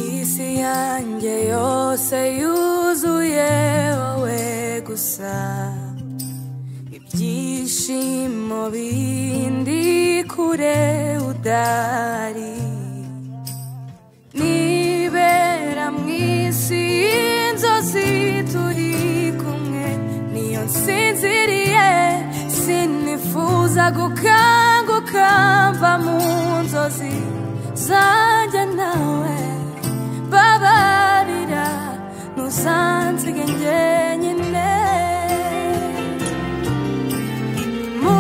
isi yanjye yose yuzuye wowe gusa ibyishimo bindi kure udari nibera mu isi y'inzozi turi kumwe niyo nsinziriye sinifuza gukanguka mva mu nzozi zanjye nawe babarira ntusanzige njyenyine mu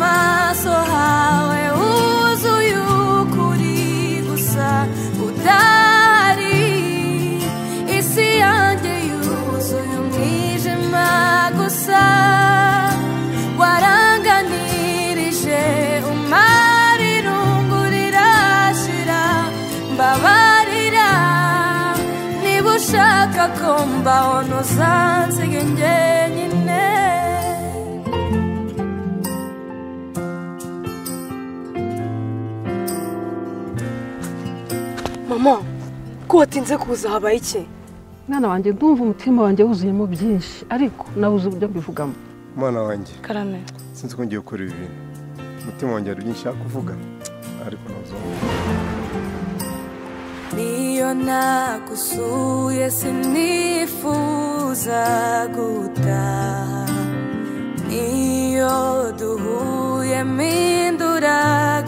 maso hawe huzuye ukuri gusa udahari isi yanjye yuzuye umwijima gusa waranganirije umara irungu rirashira mbabarira niba ushaka ko mbaho ntusanzige njyenyine mama ko watinze kuza habaye iki mwana wanjye ndumva umutima wanjye wuzuyemo byinshi ariko nabuze uburyo mbivugamo umwana wanjye karame sinzi ko ngiye gukora ibi bintu umutima wanjye hari byinshi nshaka kuvuga ariko ntuzumve niyo nagusuye sinifuza gutaha niyo duhuye mpindura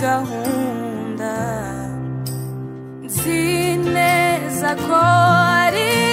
gahunda nzi neza ko ari